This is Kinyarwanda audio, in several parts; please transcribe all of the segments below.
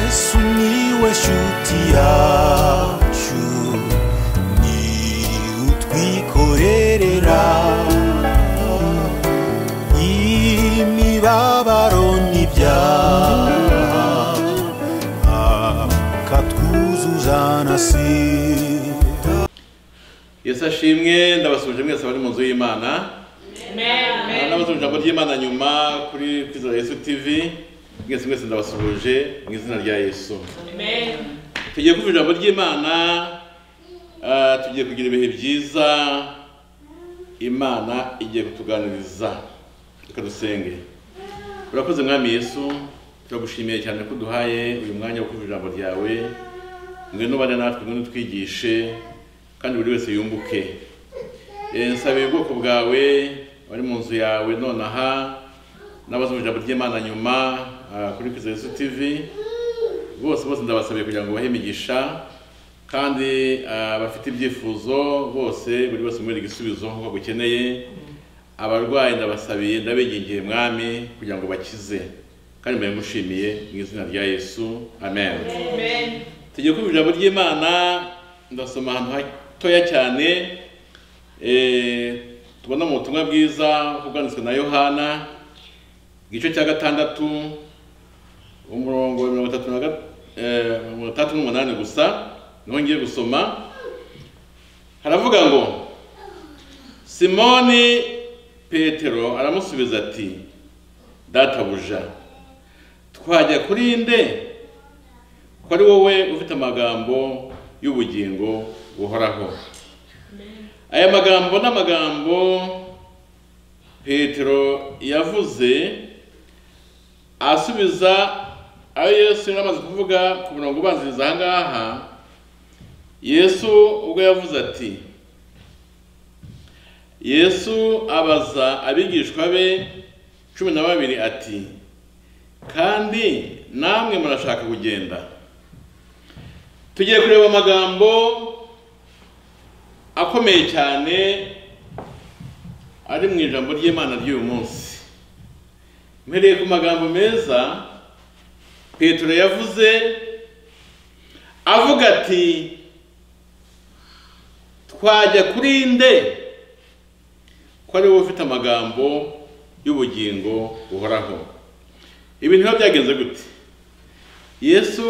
Sumiłeś utiaciu Ni utwikorerera Imibabaro n'ibyaha Akatwuzuzanasira yesu ashimwe ndabasuje mwese abari mu nzu y'imana ndabasuje ijambo ry'imana nyuma kuri kwizo yesu tv mwese mwese ndabasuje mu izina rya yesu tugiye kuva ijambo ry'imana ah, tugiye kugira ibihe byiza imana igiye kutuganiriza reka dusenge urakoze mwami yesu turagushimiye cyane ko uduhaye uyu mwanya wo kuva ijambo ryawe ngwino ubane natwe ngwino utwigishe kandi buri wese yumbuke Eh, nsabira ubwoko bwawe bari mu nzu yawe nonaha n'abazi mu ijambo ry'imana nyuma ah, kuri kwizo yesu tv bose bose ndabasabiye kugira ngo bahe imigisha kandi ah, bafite ibyifuzo bose buri wese umubereka igisubizo nk'uko agukeneye abarwayi ndabasabiye ndabigingiye mwami kugira ngo bakize kandi mbaye mushimiye mu izina rya yesu amen, tugiye kumva ijambo ry'imana ndasoma ahantu hatoya cyane eh, tubona mu butumwa bwiza bwanditswe na yohana igice cya gatandatu umurongo wa mirongo itatu na ga- eh, mirongo itandatu n'umunani gusa niho ngiye gusoma haravuga ngo simoni petero aramusubiza ati databuja twajya kuri nde ko ari wowe ufite amagambo y'ubugingo buhoraho aya magambo ni amagambo petero yavuze asubiza ayo yesu yari amaze kuvuga ku murongo ubanziriza aha ngaha yesu ubwo yavuze ati yesu abaza abigishwa be cumi na babiri ati kandi namwe murashaka kugenda tugiye kureba amagambo akomeye cyane ari mu ijambo ry'imana ry'uyu munsi mpereye ku magambo meza petero yavuze avuga ati twajya kuri nde ko ari wowe ufite amagambo y'ubugingo buhoraho ibi ntibiba byagenze gute yesu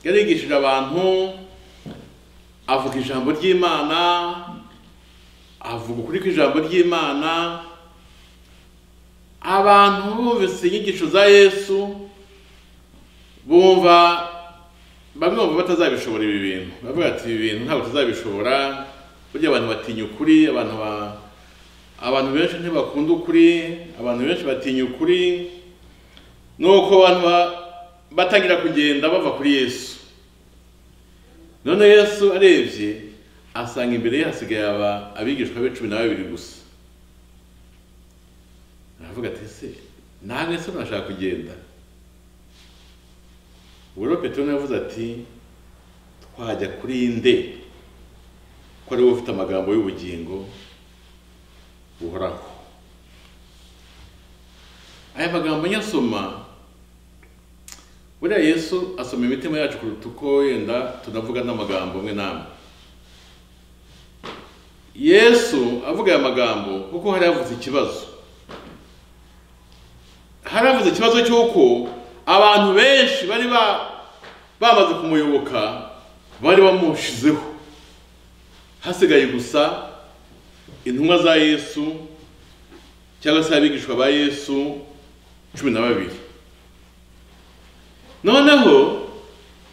yarigishije abantu avuga ijambo ry'imana avuga ukuri kw'ijambo ry'imana abantu bumvise inyigisho za yesu bumva bamwe bumva batazabishobora ibi bintu bavuga ati ibi bintu ntabwo tuzabishobora burya abantu batinya ukuri abantu ba- abantu benshi ntibakunda ukuri abantu benshi batinya ukuri nuko abantu ba- batangira kugenda bava kuri yesu none yesu arebye asanga imbere ye hasigaye aba- abigishwa be cumi na babiri gusa aravuga ati se nange se nashaka kugenda ubwo rero petero nawe yavuze ati twajya kuri nde ko ari wowe ufite amagambo y'ubugingo buhoraho aya magambo nyasoma buriya yesu asoma imitima yacu kuruta uko yenda tunavuga n'amagambo amwe n'amwe yesu avuga aya magambo kuko hari havutse ikibazo haravuze ikibazo cy'uko abantu benshi bari ba- bamaze kumuyoboka bari bamushizeho hasigaye gusa intumwa za yesu cyangwa se abigishwa ba yesu cumi na babiri noneho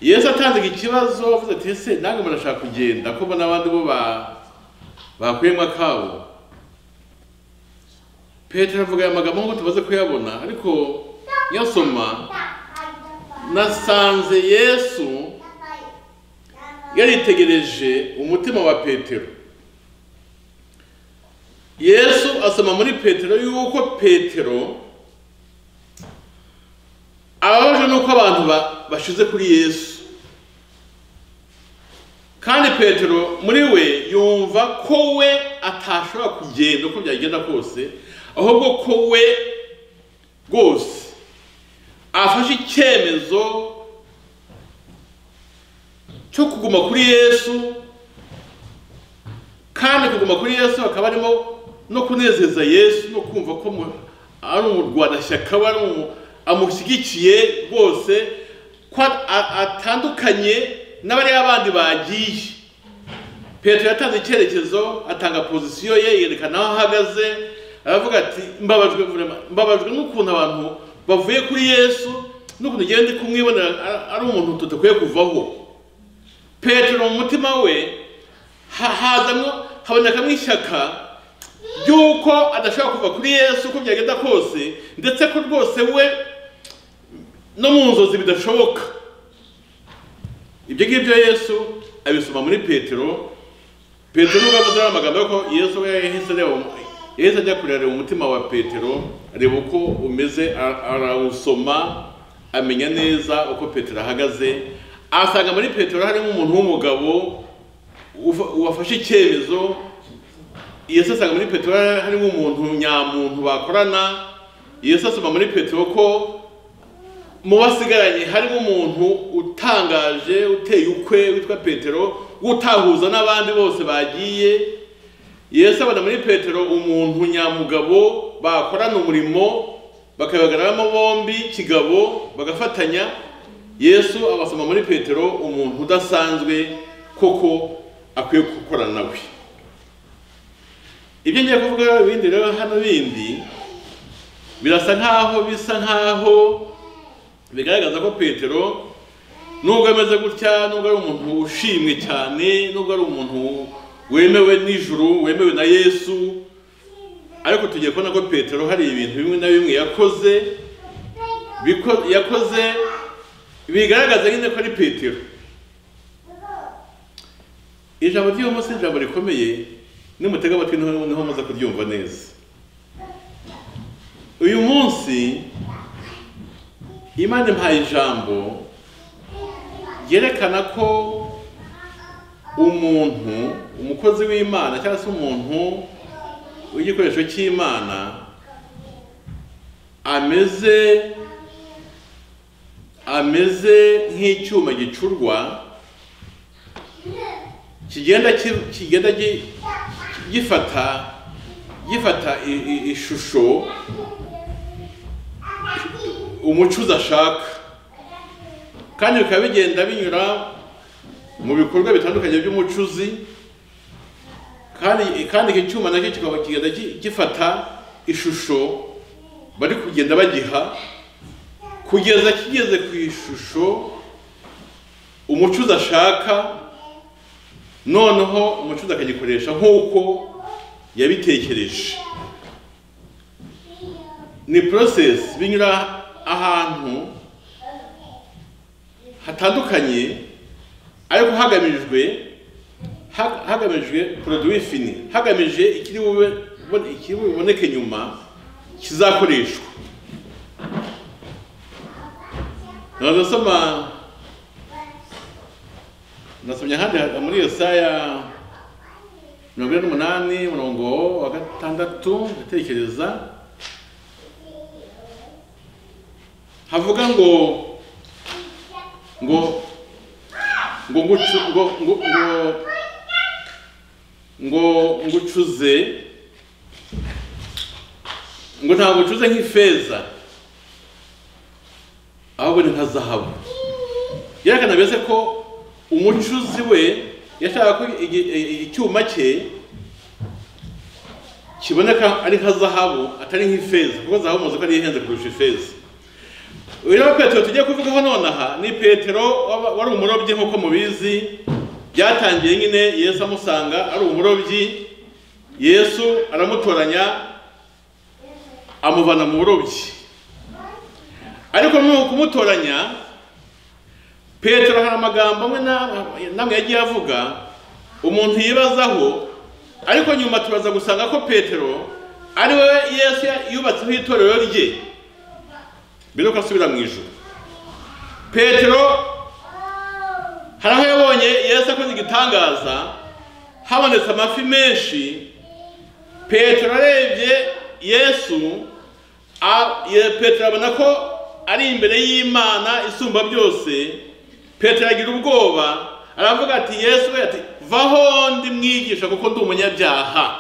yesu atanze iki kibazo avuze ati ese nange murashaka kugenda ko mbona abandi bo ba- bakuyemo akabo petero avuga aya magambo nk'uko tumaze kuyabona ariko nyasoma nasanze yesu yaritegereje umutima wa petero yesu asoma muri petero yuko petero ababajwe n'uko abantu ba- bashize kuri yesu kandi petero muri we yumva ko we atashobora kugenda uko byagenda kose ahubwo ko we rwose afashe icyemezo cyo kuguma kuri yesu kandi kuguma kuri yesu akaba arimo no kunezeza yesu no kumva ko mu- ari umurwanashyaka we ari umu- amushyigikiye rwose ko a- a- atandukanye n'abariya abandi bagiye petero yatanze icyerekezo atanga pozisiyo ye yerekana aho ahagaze aravuga ati mbabajwe vraiment, mbabajwe n'ukuntu abantu bavuye kuri yesu n'ukuntu ugenda ndi kumwibonera a- ari umuntu tudakwiye kuvaho petero mu mutima we ha- hazamwo habonekamwo ishyaka ry'uko adashobora kuva kuri yesu uko byagenda kose ndetse ko rwose we no mu nzozi bidashoboka ibyo ngibyo yesu abisoma muri petero petero nubwo yavuze ari amagambo yo ko yesu we yahise areba mu- yahise ajya kureba umutima wa petero areba uko umeze ara- arawusoma amenya neza uko petero ahagaze asanga muri petero harimo umuntu w'umugabo ufa- wafashe icyemezo yesu asanga muri petero harimo umuntu nyamuntu bakorana yesu asoma muri petero ko mu basigaranye harimo umuntu utangaje uteye ukwe witwa petero utahuza n'abandi bose bagiye yesu abona muri petero umuntu nyamugabo bakorana umurimo bakabagaramo bombi kigabo bagafatanya yesu abasoma muri petero umuntu udasanzwe koko akwiye gukorana nawe ibyo ngiye kuvuga ibindi rero hano bindi birasa nkaho bisa nkaho bigaragaza ko petero nubwo ameze gutya nubwo ari umuntu ushimwe cyane nubwo ari umuntu wemewe n'ijuru wemewe na yesu ariko tugiye kubona ko petero hari ibintu bimwe na bimwe yakoze biko- yakoze bigaragaza nyine ko ari petero ijambo ry'uyu si ijambo rikomeye nimutega amatwi niho niho muza kuryumva neza uyu munsi imana impaye ijambo ryerekana ko umuntu umukozi w'imana cyangwa se umuntu w'igikoresho cy'imana ameze ameze nk'icyuma gicurwa kigenda ki- kigenda gi- gifata gifata i- i- ishusho umucuzi ashaka kandi bikaba bigenda binyura mu bikorwa bitandukanye by'umucuzi kandi kandi iki cyuma nacyo kikaba kigenda gi- gifata ishusho bari kugenda bagiha kugeza kigeze ku ishusho umucuzi ashaka noneho umucuzi akagikoresha nk'uko yabitekereje ni process binyura ahantu hatandukanye ariko hagamijwe ha- hagamijwe produit fini hagamijwe ikiri bube bone- ikiri buboneke nyuma kizakoreshwa nasoma nasomye ahandi ha- muri yesaya mirongo ine n'umunani umurongo wa gatandatu ndatekereza havuga ngo ngo ngo ngucu ngo ngo ngo ngo ngucuze ngo ntabwo ucuze nk'ifeza ahubwo ni nka zahabu yerekana mbese ko umucuzi we yashakaga ko igi- i- icyuma cye kiboneka ari nka zahabu atari nk'ifeza kuko zahabu muzi ko ariyo ihenze kurusha ifeza uyu rero petero tugiye kuvugaho nonaha ni petero waba- wari umurobyi nk'uko mubizi byatangiye nyine yesu amusanga ari umurobyi yesu aramutoranya amuvana mu burobyi ariko muri uku kumutoranya petero hari amagambo amwe n'amwe- n'amwe yagiye avuga umuntu yibazaho ariko nyuma turaza gusanga ko petero ari we yesu yubatseho itorero rye biruka asubira mu ijuru petero hari aho yabonye yesu akoze igitangaza habonetse amafi menshi petero arebye yesu a- ye- petero abona ko ari imbere y'imana isumba byose petero agira ubwoba aravuga ati yesu we ati vaho ndi mwigisha kuko ndi umunyabyaha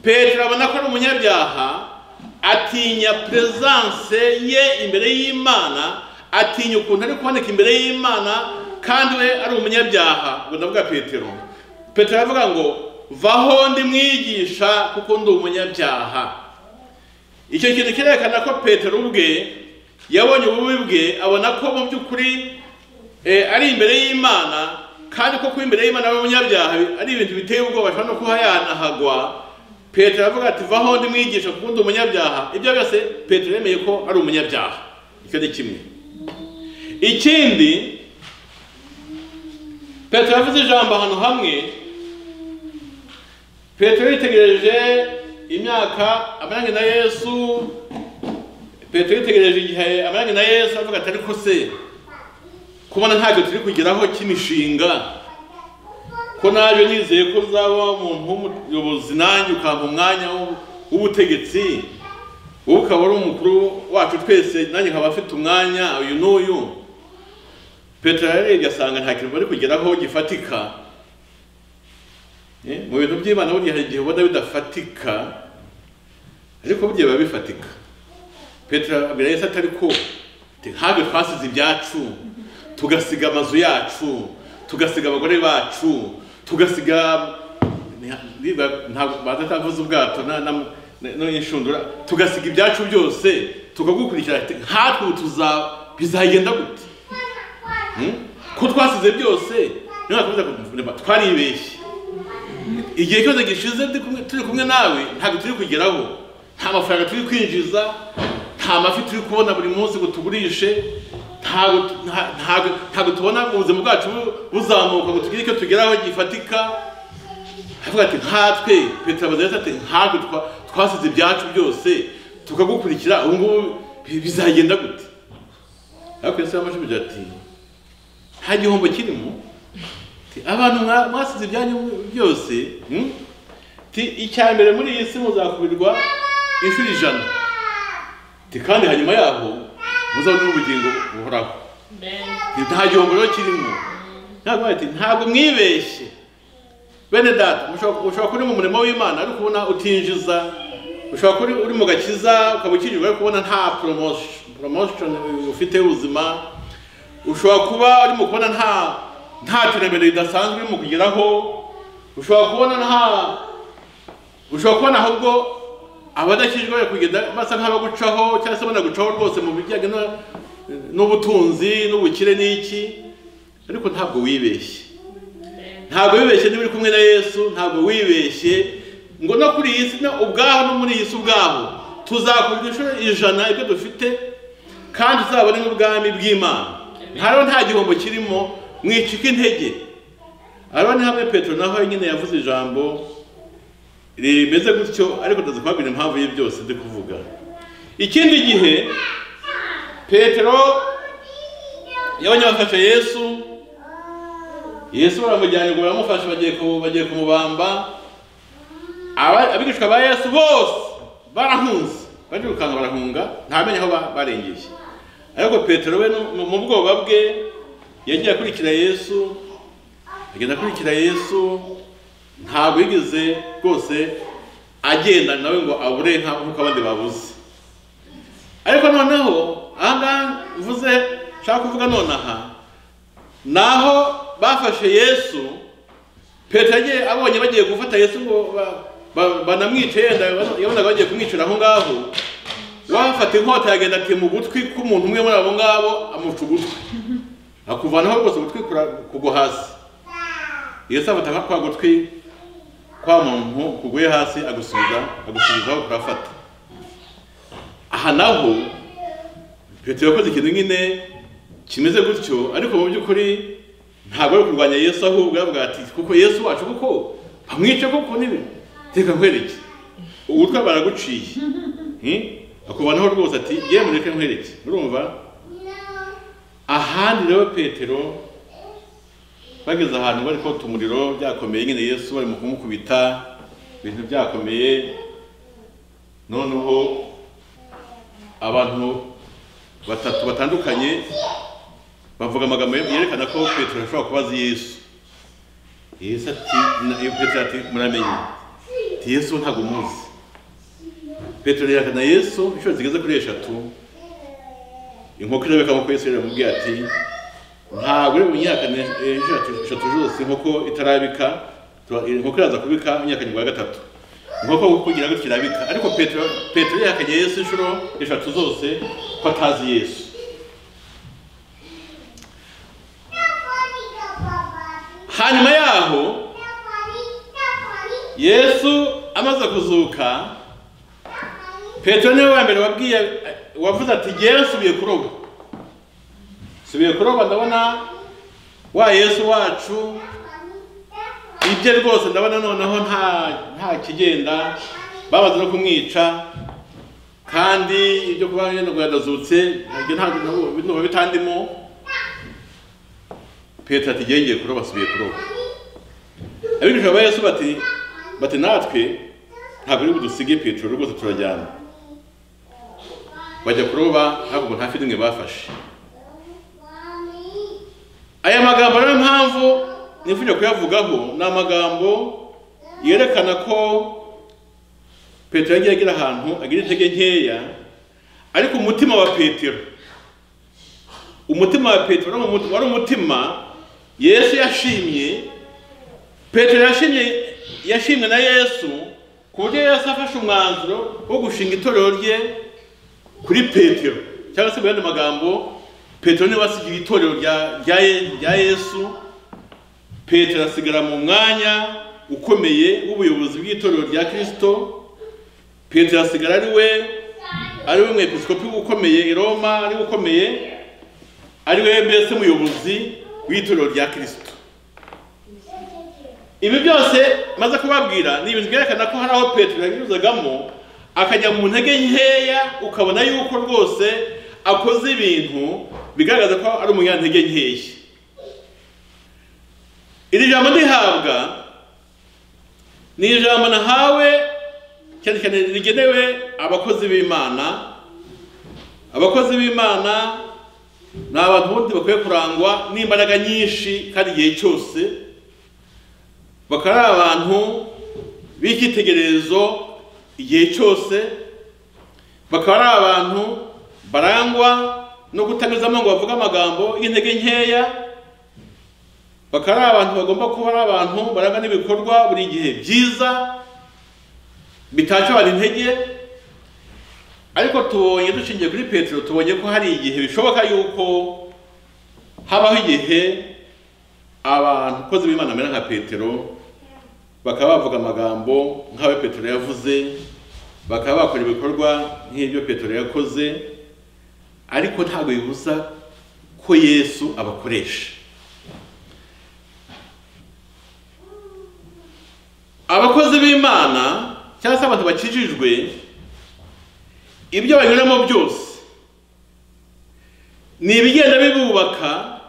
petero abona ko ari umunyabyaha atinya peresanse ye imbere y'imana atinya ukuntu ari kuboneka imbere y'imana kandi we ari umunyabyaha ubwo ndavuga petero petero aravuga ngo vaho ndi mwigisha kuko ndi umunyabyaha icyo kintu kirerekana ko petero ubwe yabonye ububi bwe abona ko mu by'ukuri eh, ari imbere y'imana kandi ko kuba imbere y'imana ari umunyabyaha ari ibintu biteye ubwoba ashobora no kuba yanahagwa petero aravuga ati vaho ndi mwigisha kuko ndi umunyabyaha ibyo byose petero yemeye ko ari umunyabyaha icyo ni kimwe ikindi petero yavuze ijambo ahantu hamwe petero yitegereje imyaka amaranye na yesu petero yitegereje igihe amaranye na yesu avuga ati ariko se kubona ntacyo turi kugeraho cy'imishinga ko naje nizeye ko uzaba umuntu w'umuyobozi nanjye ukampa umwanya w'u- w'ubutegetsi wowe ukaba ari umukuru wacu twese nanjye nkaba afite umwanya uyu n'uyu petero yarebye asanga nta kintu bari kugeraho gifatika Eh, mu bintu by'imana burya hari igihe ubona bidafatika ariko burya biba bifatika petero abwira yesu atari ko ati, ntabwo twasize ibyacu tugasiga amazu yacu tugasiga abagore bacu tugasiga niba- ntabwo batatavuze ubwato na- na- na- n'inshundura tugasiga ibyacu byose tukagukurikira ati, nkatwe ubu tuza bizagenda gute Hmm? ko twasize byose niyo nakomeza kuvuga twaribeshye igihe cyose gishize ndi kumwe- turi kumwe nawe ntabwo turi kugeraho nta mafaranga turi kwinjiza nta mafi turi kubona buri munsi ngo tugurishe ntabwo tu- nta- ntabwo- ntabwo tubona ngo ubuzima bwacu bu- buzamuka ngo tugire icyo tugeraho gifatika avuga ati nkatwe petero abaza yesu ati ntabwo twa- twasize ibyacu byose tukagukurikira ubu ngubu bi- bizagenda gute ariko yesu yaramashubije ati nta gihombo kirimo Ati, abantu mwa- mwasize ibyanyu byose hmm? Ati, icya mbere muri iyi si muzakubirwa inshuro ijana Ati, kandi hanyuma yaho muzabona ubugingo buhoraho Ati, nta gihombo rero kirimo ntabwo ati ntabwo mwibeshye bene data ushobora ushobora kuba uri mu murimo w'imana ariko ubona utinjiza ushobora kuba uri- uri mu gakiza ukaba ukijijwe ariko ubona nta poromosiyo ufite y'ubuzima ushobora kuba uri mu kubona nta nta terambere ridasanzwe uri mu kugeraho ushobora kubona nta ushobora kubona ahubwo abadakijijwe bari kugenda basa nk'abagucaho cyangwa se banagucaho rwose mu bijyanye no- n'ubutunzi n'ubukire n'iki ariko ntabwo wibeshye ntabwo wibeshye niba uri kumwe na yesu ntabwo wibeshye ngo no kuri iyi si no ubwaho no muri iyi si ubwaho tuzakurwa inshuro ijana ibyo dufite kandi tuzabone n'ubwami bw'imana nta rero nta gihombo kirimo mwicika intege ariko ni hamwe petero naho nyine yavuze ijambo rimeze gutyo ariko ndaza kubabwira impamvu ye byose ndi kuvuga ikindi gihe petero yabonye bafashe yesu yesu baramujyanye ngo baramufashe bagiye ku- bagiye kumubamba Aba- abigishwa ba yesu bose barahunze barirukanka barahunga ntamenya aho ba- barengeye ariko petero we no- mu- mu bwoba bwe yagiye akurikira yesu agenda akurikira yesu ntabwo yigeze rwose agendana nawe ngo abure nka- nk'uko abandi babuze ariko noneho aha ngaha mvuze nshaka kuvuga nonaha naho bafashe yesu petero yagiye abonye bagiye gufata yesu ngo ba- ba- banamwice yenda yabonaga bagiye kumwicira aho ngaho wafata inkota yagenda atema ugutwi k'umuntu umwe muri abo ngabo amuca ugutwi akuvanaho rwose ugutwi kura- kugwa hasi yesu afata nka kwa gutwi kwa muntu kuguye hasi agusubiza agusubizaho kurafata aha naho petero yakoze ikintu nyine kimeze gutyo ariko mu by'ukuri ntabwo ari kurwanya yesu ahubwo yavuga ati kuko yesu wacu kuko bamwice kuko nibi reka nkwereke ubutwe baraguciye Hmm? akubanaho rwose ati yewe mureke nkwereke urumva ahandi rero petero bageze ahantu bari kota umuriro byakomeye nyine yesu barimo kumukubita ibintu byakomeye noneho abantu batatu batandukanye bavuga amagambo yerekana ko petero ashobora kuba azi yesu yesu ati na- iyo petero ati muramenye ati yesu ntabwo muzi petero yerekana yesu inshuro zigeze kuri eshatu inkoko irabikamo ko yesu yaramubwiye ati ntabwo uri bunyakane inshuro eshatu- eshatu zose inkoko itarabika tuba- inkoko iraza kubika imyaka nyuma ya gatatu inkoko kugira gutyo irabika ariko petero petero yahakanye yesu inshuro eshatu zose ko atazi yesu hanyuma yaho yesu amaze kuzuka petero niwe wa mbere wabwiye wavuze ati gera nsubiye kuroba nsubiye kuroba ndabona wa yesu wacu ibye rwose ndabona noneho nta nta kigenda bamaze no kumwica kandi ibyo kuba yenda ngo yadazutse ibyo ntabwo nabo- ndumva bitandimo petero ati gera ngiye kuroba nsubiye kuroba abigisha ba yesu bati bati natwe ntabwo uri budusige petero rwose turajyana bajya kuroba ntabwo ngo nta fi n'imwe bafashe aya magambo niyo mpamvu nifuje kuyavugaho ni amagambo yerekana ko petero yagiye agira ahantu agira intege nkeya ariko umutima wa petero umutima wa petero wari umu- wari umutima yesu yashimye petero yashimye yashimwe na yesu ku buryo yesu afashe umwanzuro wo gushinga itorero rye kuri petero cyangwa se mu yandi magambo petero niwe wasigiye itorero rya, rya, Ye- rya yesu petero asigara mu mwanya ukomeye w'ubuyobozi bw'itorero rya kirisito petero asigara ari we ari we mwepiskopi ukomeye i roma ari we ukomeye ari we mbese muyobozi w'itorero rya kirisito ibi byose maze kubabwira ni ibintu byerekana ko hari aho petero yanyuzagamo akajya mu ntege nkeya ukabona yuko rwose akoze ibintu bigaragaza ko ari umunyantege nkeya iri jambo ndihabwa ni ijambo nahawe cyane cyane rigenewe abakozi b'imana abakozi b'imana ni abantu bundi bakwiye kurangwa n'imbaraga nyinshi kandi igihe cyose bakaba ari abantu b'icyitegererezo igihe cyose bakaba ari abantu barangwa no kutanyuzamo ngo bavuge amagambo y'intege nkeya bakaba ari abantu bagomba kuba ari abantu barangwa n'ibikorwa buri gihe byiza bitacabana intege ariko tubonye dushingiye kuri petero tubonye ko hari igihe bishoboka yuko habaho igihe abantu kozi b'imana bamera nka petero bakaba bavuga amagambo nk'ayo petero yavuze bakaba bakora ibikorwa nk'ibyo petero yakoze ariko ntabwo bibuza ko yesu abakoresha abakozi b'imana cyangwa se abantu bakijijwe ibyo banyuramo byose ni ibigenda bibubaka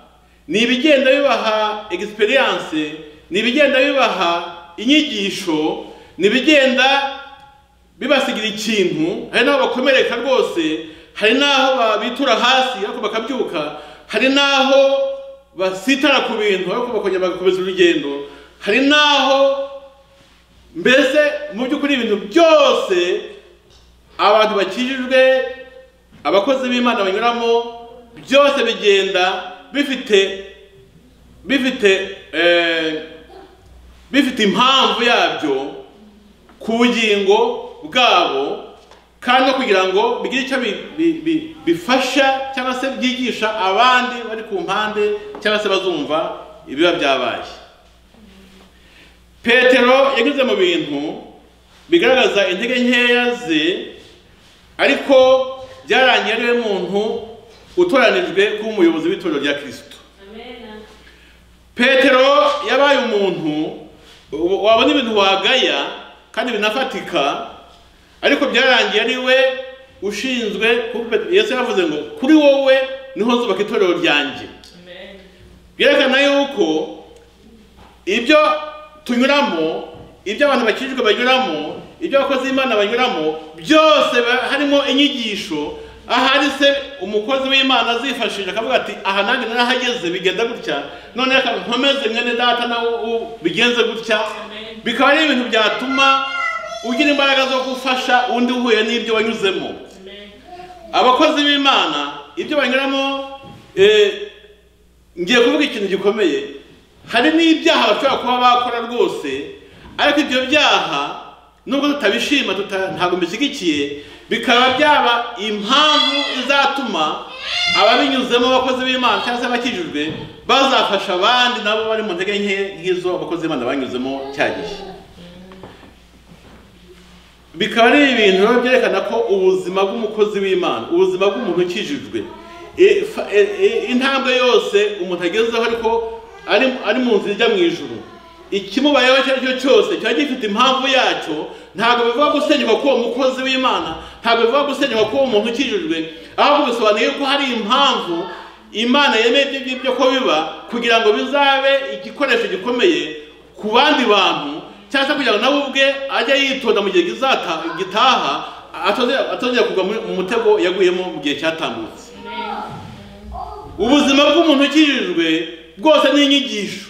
ni ibigenda bibaha egisperiyanse ni ibigenda bibaha inyigisho ni ibigenda bibasigira ikintu hari n'aho bakomereka rwose hari n'aho babitura hasi ariko bakabyuka hari n'aho basitara ku bintu ariko bakongera bagakomeza urugendo hari n'aho mbese mu by'ukuri ibintu byose abantu bakijijwe abakozi b'imana banyuramo byose bigenda bifite bifite eh, bifite impamvu yabyo ku bugingo bwabo kandi no kugira ngo bigire icyo bi- bi- bi- bifasha cyangwa se byigisha abandi bari ku mpande cyangwa se bazumva ibiba byabaye petero yanyuze mu bintu bigaragaza intege nkeya ze ariko byarangiye ariwe muntu utoranijwe kuba umuyobozi w'itorero rya kirisito petero yabaye umuntu wa- wabona ibintu wagaya kandi binafatika ariko byarangiye ari we ushinzwe kuko Pet- yesu yavuze ngo kuri wowe niho nzubaka itorero ryanjye byerekana yuko ibyo tunyuramo ibyo abantu bakijijwe banyuramo ibyo abakozi b'imana banyuramo byose ba- harimo inyigisho ahari se umukozi w'imana azifashisha akavuga ati aha nanjye narahageze bigenda gutya none reka nkomeze mwene data nawe u- bigenze gutya bikaba ari ibintu byatuma ugira imbaraga zo gufasha undi uhuye n'ibyo wanyuzemo abakozi b'imana ibyo banyuramo eh, ngiye kuvuga ikintu gikomeye hari n'ibyaha bashobora kuba bakora rwose ariko ibyo byaha nubwo tutabishima tuta- ntabwo mbishyigikiye bikaba byaba impamvu izatuma ababinyuzemo abakozi b'imana cyangwa se abakijijwe bazafasha abandi nabo bari mu ntege nke nk'izo abakozi b'imana banyuzemo cya gihe bikaba ari ibintu rero byerekana ko ubuzima bw'umukozi w'imana ubuzima bw'umuntu ukijijwe e- fa- e- e- intambwe yose umuntu agezeho ariko ari ari mu nzira ijya mu ijuru ikimubayeho icyo ari cyo cyose kiba gifite impamvu yacyo ntabwo bivuga gusenyuka k'uwo mukozi w'imana ntabwo bivuga gusenyuka k'uwo muntu ukijijwe ahubwo bisobanuye ko hari impamvu imana yemeye ibyo ngibyo ko biba kugira ngo bizabe igikoresho gikomeye ku bandi bantu cyangwa se kugira ngo nawe ubwe ajye yitonda mu gihe gizata- gitaha atazongera atazongera kugwa muri- mu mutego yaguyemo mu gihe cyatambutse ubuzima bw'umuntu ukijijwe bwose ni inyigisho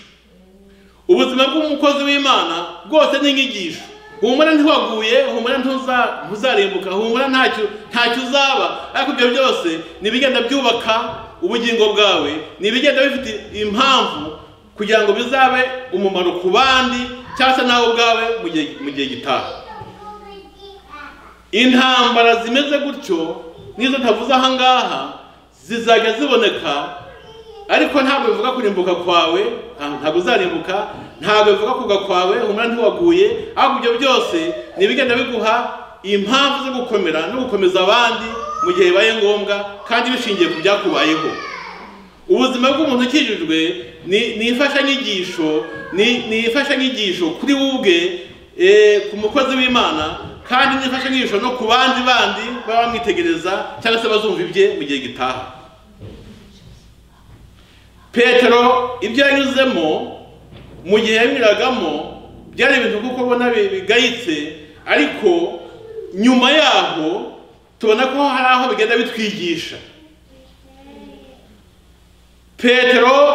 ubuzima bw'umukozi w'imana bwose ni inyigisho humura ntiwaguye humura ntuza- ntuzarimbuka humura ntacyo ntacyo uzaba ariko ibyo byose ni ibigenda byubaka ubugingo bwawe ni ibigenda bifite impamvu kugira ngo bizabe umumaro ku bandi cyangwa se nawe ubwawe mu gihe- mu gihe gitaha intambara zimeze gutyo n'izo ntavuze aha ngaha zizajya ziboneka ariko ntabwo bivuga kurimbuka kwawe nta- ntabwo uzarimbuka ntabwo bivuga kugwa kwawe umwana ntiwaguye ahubwo ibyo byose ni ibigenda biguha impamvu zo gukomera no gukomeza abandi mu gihe bibaye ngombwa kandi bishingiye ku byakubayeho ubuzima bw'umuntu ukijijwe ni ni imfashanyigisho ni ni imfashanyigisho kuri wowe ubwe eh, ku mukozi w'imana kandi ni imfashanyigisho no ku bandi bandi baba bamwitegereza cyangwa se bazumva ibye mu gihe gitaha petero ibyo yanyuzemo mu gihe yanyuragamo byari ibintu kuko ubona bi- bigayitse ariko nyuma yaho tubona ko hari aho bigenda bitwigisha petero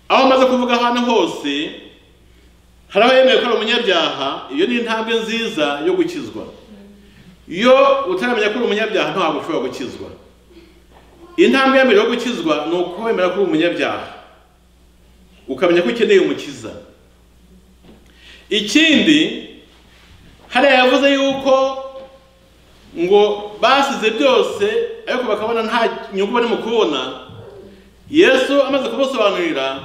aho amaze kuvuga ahantu hose hari aho yemeye ko ari umunyabyaha iyo ni intambwe nziza yo gukizwa iyo utaramenya ko uri umunyabyaha ntabwo ushobora gukizwa intambwe ya mbere yo gukizwa ni ukwemera ko uri umunyabyaha ukamenya ko ukeneye umukiza ikindi hariya yavuze yuko ngo basize byose ariko bakabona nta nyungu barimo kubona yesu amaze kumusobanurira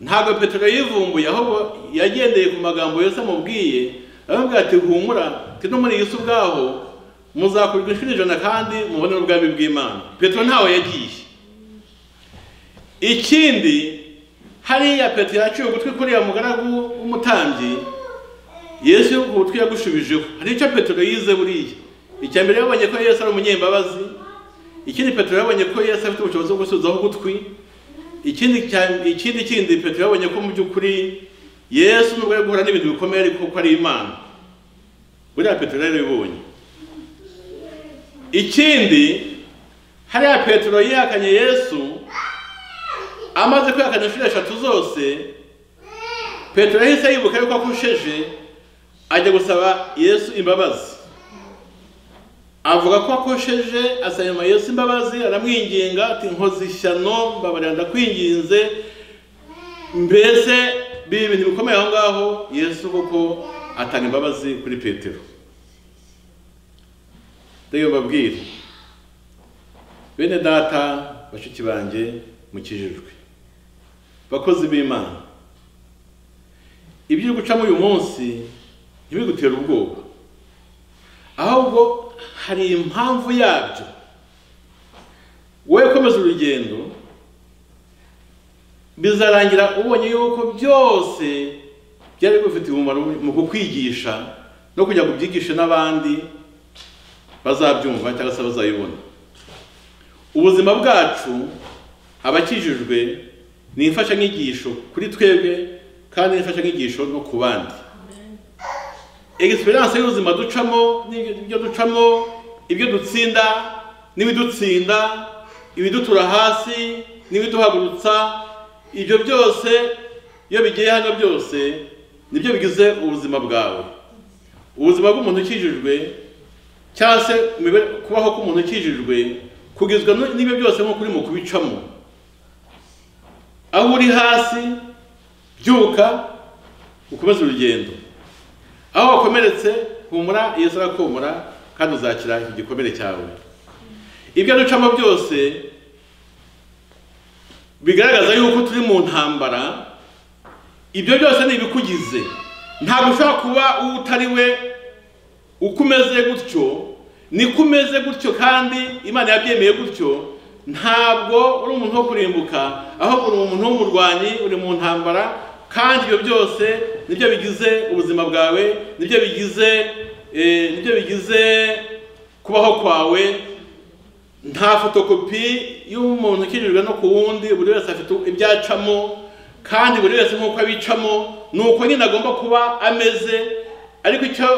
ntabwo petero yivumbuye ahubwo yagendeye ku magambo yesu amubwiye aramubwira ati humura ati no muri iyi si ubwaho muzakurirwa inshuro ijana kandi mubone n'ubwami bw'imana petero ntawe yagiye ikindi hariya petero yaciye ugutwi kuriya mugaragu w'umutambyi yesu ugutwi yagushubijeho hari icyo petero yize buriya icya mbere yabonye ko yesu ari umunyembabazi ikindi petero yabonye ko yesu afite ubushobozi bwo gusubizaho ugutwi ikindi cya- ikindi kindi petero yabonye ko mu by'ukuri yesu nubwo ari guhura n'ibintu bikomeye ariko ko ari imana buriya petero yarabibonye ikindi hariya petero yihakanye yesu amaze kwihakana inshuro eshatu zose petero yahise yibuka yuko akusheje ajya gusaba yesu imbabazi avuga ko akosheje asaba Yesu imbabazi aramwinginga ati nkoze ishyano mbabarira ndakwinginze mbese biba ibintu bikomeye aho ngaho yesu koko atanga imbabazi kuri petero reka mbabwire bene data bashiki banjye mukijijwe bakozi b'imana ibyo uri gucamo uyu munsi ntibigutere ubwoba ahubwo hari impamvu yabyo wowe komeza urugendo bizarangira ubonye yuko byose byari bifite umumaro mu kukwigisha no kujya kubyigisha n'abandi bazabyumva cyangwa se bazabibona ubuzima bwacu abakijijwe ni imfashanyigisho kuri twebwe kandi ni imfashanyigisho no ku bandi experience y'ubuzima ducamo n'ibyo ducamo ibyo dutsinda n'ibidutsinda ibidutura hasi n'ibiduhagurutsa ibyo byose iyo bigiye hano byose nibyo bigize ubuzima bwawe ubuzima bw'umuntu ukijijwe cyangwa se imibe- kubaho k'umuntu ukijijwe kugizwe n- n'ibyo byose nk'uko urimo kubicamo aho uri hasi byuka ukomeze urugendo aho wakomeretse humura yesu arakomora kandi uzakira igikomere cyawe ibyo ducamo byose bigaragaza yuko turi mu ntambara ibyo byose ni ibikugize ntabwo ushobora kuba uwo utari we uko umeze gutyo niko umeze gutyo kandi imana yabyemeye gutyo ntabwo uri umuntu wo kurimbuka ahubwo uri umuntu w'umurwanyi uri mu ntambara kandi ibyo byose nibyo bigize ubuzima bwawe nibyo bigize eh, nibyo bigize kubaho kwawe nta fotokopi y'umuntu ukijijwe no ku wundi buri wese afite ibyo acamo kandi buri wese nk'uko abicamo ni uko nyine agomba kuba ameze ariko icyo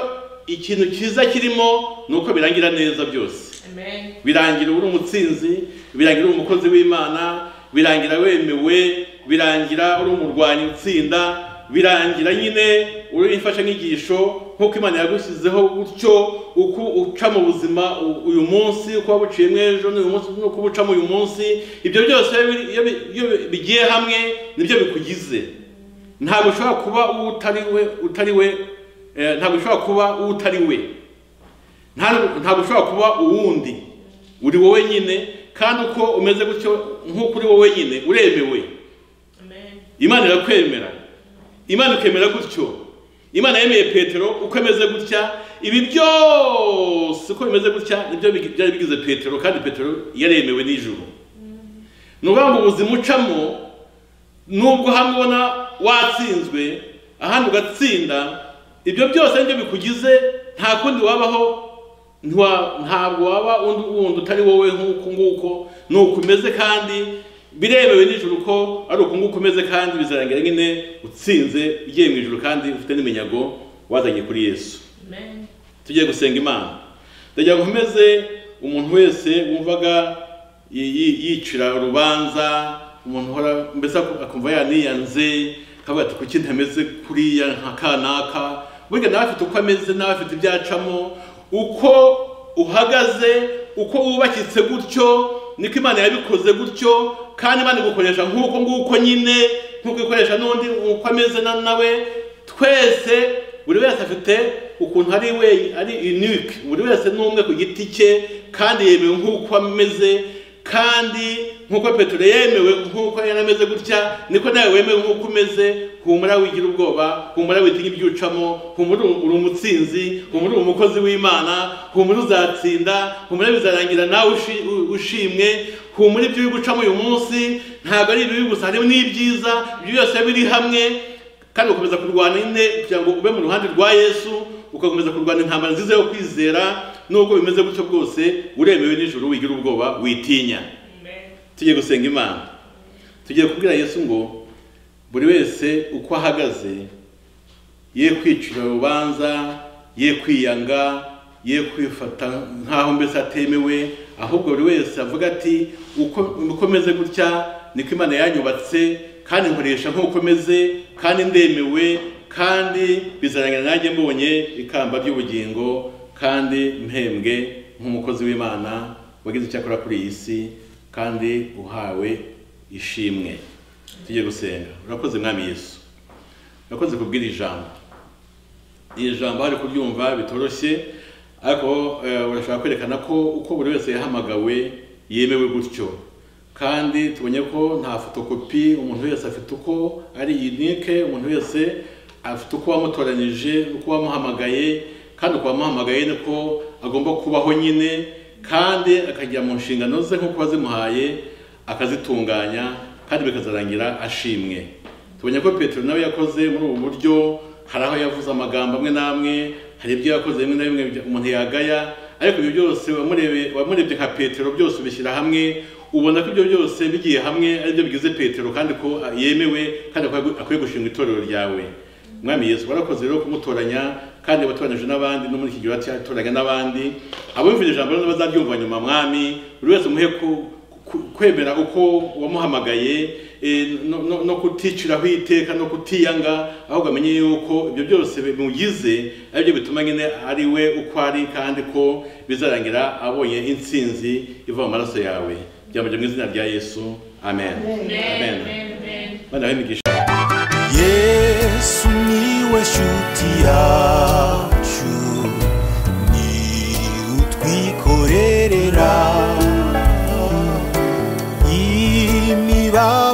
ikintu cyiza kirimo ni uko birangira neza byose Amen. birangira uri umutsinzi birangira uri umukozi w'imana birangira wemewe birangira uri umurwanyi utsinda birangira nyine uri imfashanyigisho nk'uko imana yagushyizeho gutyo uko uca mu buzima u- uyu munsi uko wabuciyemo ejo n'uyu munsi n'uko ubucamo uyu munsi ibyo byose iyo biri- iyo bi- iyo bigiye hamwe nibyo bikugize ntabwo ushobora kuba uwo utari we utari we eh, ntabwo ushobora kuba uwo utari we Nta- ntabwo ushobora kuba uwundi uri wowe nyine kandi uko umeze gutyo nk'uko uri wowe nyine uremewe Amen. imana irakwemera imana ikemera gutyo imana yemeye petero uko ameze gutya ibi byose uko bimeze gutya nibyo bigi- byari bigize petero kandi petero yaremewe n'ijuru ni ukuvuga ngo ubuzima ucamo nubwo hamwe ubona watsinzwe ahandi ugatsinda ibyo byose nibyo bikugize nta kundi wabaho ntiwa- ntabwo waba undi wundi utari wowe nk'uku nguko ni uku umeze kandi birebewe n'ijoro ko ari uku nguko umeze kandi bizarangira nyine utsinze ugiye mu ijoro kandi ufite n'iminyago wazanye kuri yesu Amen. tugiye gusenga imana ndagira ngo nkomeze umuntu wese wumvaga yi- yi- yicira urubanza umuntu uhora mbese ak- akumva yaniyanze akavuga ati kuki ntameze kuriya nka kanaka burya nawe afite uko ameze nawe afite ibyo acamo uko uhagaze uko wubakitse gutyo niko imana yabikoze gutyo kandi imana igukoresha nk'uko nguko nyine nk'uko ikoresha n'undi uko ameze na- nawe twese buri wese afite ukuntu ari we ari unique buri wese ni umwe ku giti cye kandi yemewe nk'uko ameze kandi nk'uko petero yemewe nk'uko yari ameze gutya niko nawe wemewe nk'uko umeze humura wigira ubwoba humura witinya ibyo ucamo humura uri umutsinzi humura uri umukozi w'imana humura uzatsinda humura bizarangira nawe ushi- u- ushimwe humura ibyo uri gucamo uyu munsi ntabwo ari ibibi gusa harimo n'ibyiza ibyo byose biri hamwe kandi ugakomeza kurwana nyine kugira ngo ube mu ruhande rwa yesu ugakomeza kurwana intambara nziza yo kwizera nubwo bimeze gutyo bwose uremewe n'ijoro wigira ubwoba witinya Amen. tugiye gusenga imana tugiye kubwira yesu ngo buri wese uko ahagaze ye kwicira urubanza ye kwiyanga ye kwifata nk'aho mbese atemewe ahubwo buri wese avuga ati uko uko meze gutya niko imana yanyubatse kandi nkoresha nk'uko meze kandi ndemewe kandi bizarangira nanjye mbonye ikamba ry'ubugingo kandi mpembwe nk'umukozi w'imana wagize icyo akora kuri iyi si kandi uhawe ishimwe tujye gusenga urakoze mwami yesu urakoze kubwira ijambo iri jambo hari kuryumva bitoroshye ariko eh, urashobora kwerekana ko uko buri wese yahamagawe yemewe gutyo kandi tubonye ko nta fotokopi umuntu wese afite uko ari unique umuntu wese afite uko wamutoranyije uko wamuhamagaye kandi uko wamuhamagaye niko agomba kubaho nyine kandi akajya mu nshingano ze nk'uko wazimuhaye akazitunganya kandi bikazarangira ashimwe tubonye ko petero nawe yakoze muri ubu buryo hari aho yavuze amagambo amwe n'amwe hari ibyo yakoze bimwe na bimwe bya- umuntu yagaya ariko ibyo byose wamurebe- wamurebye nka petero byose ubishyira hamwe ubona ko ibyo byose bigiye hamwe ari byo bigize petero kandi ko ah, yemewe kandi ko akwiye gushinga itorero ryawe mwami yesu warakoze rero kumutoranya kandi watoranije n'abandi no muri iki gihe watoraga n'abandi abumvira ijambo rero bazaryumva nyuma mwami buri wese umuhe ku- ku- kwemera uko wamuhamagaye eh, no- no- no kuticiraho iteka no kutiyanga ahubwo amenye yuko ibyo byose bimugize aribyo bituma nyine ari we uko ari kandi ko bizarangira abonye intsinzi iva mu maraso yawe byambaje mu izina rya yesu amen amen bana imigisha yesu niwe shuti yacu ni utwikorerera imiba